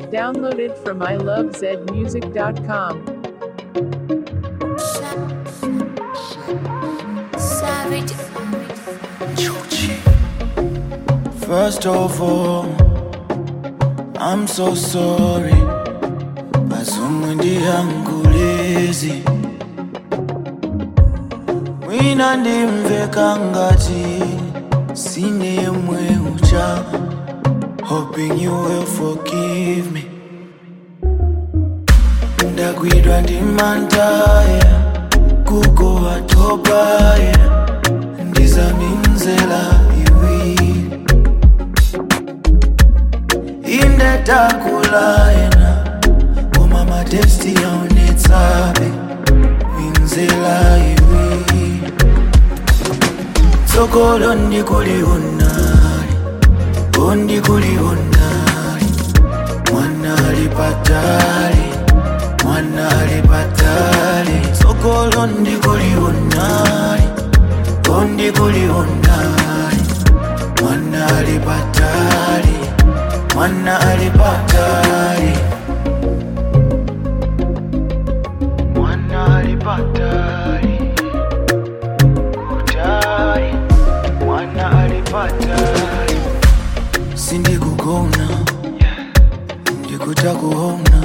Downloaded from ilovezmusic.com. Savage. First of all, I'm so sorry. Azumwe ndiyangulezi mwina ndimveka ngati sine yemwe ucha hoping you will forgive me ndagwidwa ndi mantaya kuko atobaya ndizaminzela iwiri indetakulayena koma matesti yaonetsabe minzela iwiri tsogolo ndikulionali ondikulionali mwanali patali mwanali patali tsogolo ndikulionali ondikulionali mwanali patali mwanali patali mwanali patali kutali mwanali patali sindikugona ndikutakuona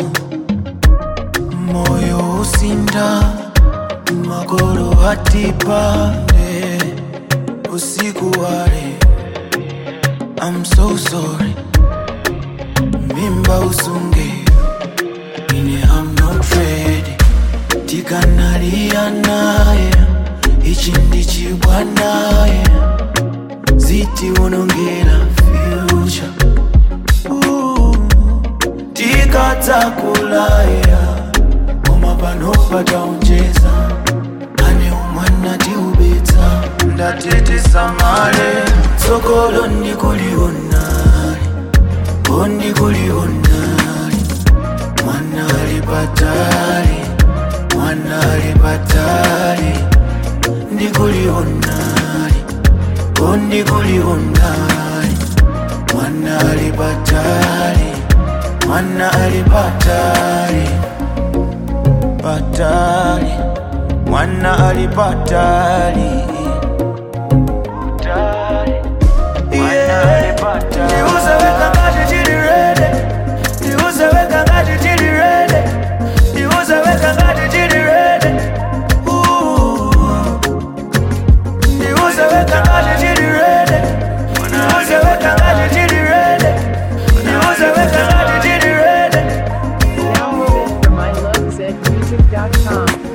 moyo usinda magolo atipande usiku wale I'm so sorry mimba usunge ine I'm not ready tikanalia naye ichi ndichibwa naye ziti unongera future Ooh, tikadzakulaya koma pano pataonjeza ane umwana tiubetsa ndatitisamale tsogolo ndikulionali ondikulionali mwanali patali mwanali patali ndikulionali ondikulionali mwanali patali mwanali patali patali mwana alipatali ndiuzeweka ngati tili rede ndiuzeweka ngati tili rede ndiuzeweka ngati tili rede ndiuzeweka ngati tili rede ndiuzeweka ngati tili rede ndiuzeweka ngati tili rede Downloaded from ilovezmusic.com.